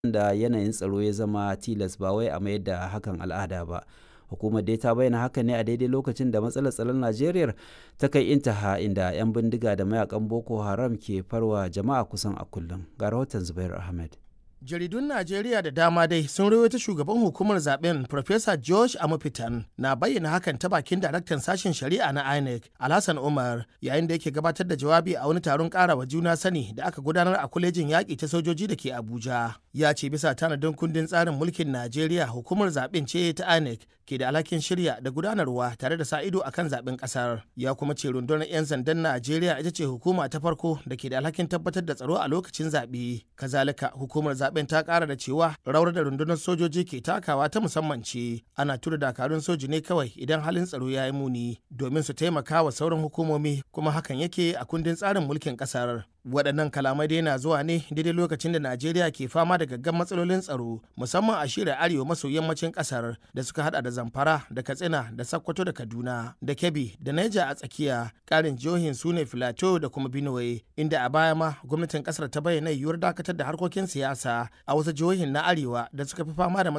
da yanayin tsaro ya zama tilas ba wai a mayar da hakan al'ada ba hukumar dai ta bayyana haka ne a daidai lokacin da matsalar tsaron najeriya ta kai intaha inda 'yan bindiga da mayakan boko haram ke farwa jama'a kusan a kullum ga rahoton zubair ahmed jaridun najeriya da dama dai sun rawaita shugaban hukumar zaben Professor george amufitan na bayyana hakan ta bakin daraktan sashen shari'a na inec alhassan umar yayin da yake gabatar da jawabi a wani taron karawa juna sani da aka gudanar a kwalejin yaƙi ta sojoji da ke abuja ya ce bisa tanadin kundin tsarin mulkin najeriya hukumar zaben ce ta inec ke da alhakin shirya da gudanarwa tare da sa ido akan zaben kasar ya kuma ce rundunar 'yan sandan najeriya ita ce hukuma ta farko da ke da alhakin tabbatar da tsaro a lokacin zaɓe kazalika hukumar zaben ta ƙara da cewa rawar da rundunar sojoji ke takawa ta musamman ce ana tura dakarun soji ne kawai idan halin tsaro ya yi muni domin su taimaka wa sauran hukumomi kuma hakan yake a kundin tsarin mulkin ƙasar waɗannan kalamai dai na zuwa ne daidai lokacin da najeriya ke fama da gaggan matsalolin tsaro musamman a shirin arewa maso yammacin ƙasar da suka hada da zamfara da katsina da sakkwato da kaduna da kebbi da naija a tsakiya ƙarin jihohin su ne filato da kuma benue inda a baya ma gwamnatin ƙasar ta bayyana yiwuwar dakatar da harkokin siyasa a wasu jihohin na arewa da suka fi fama da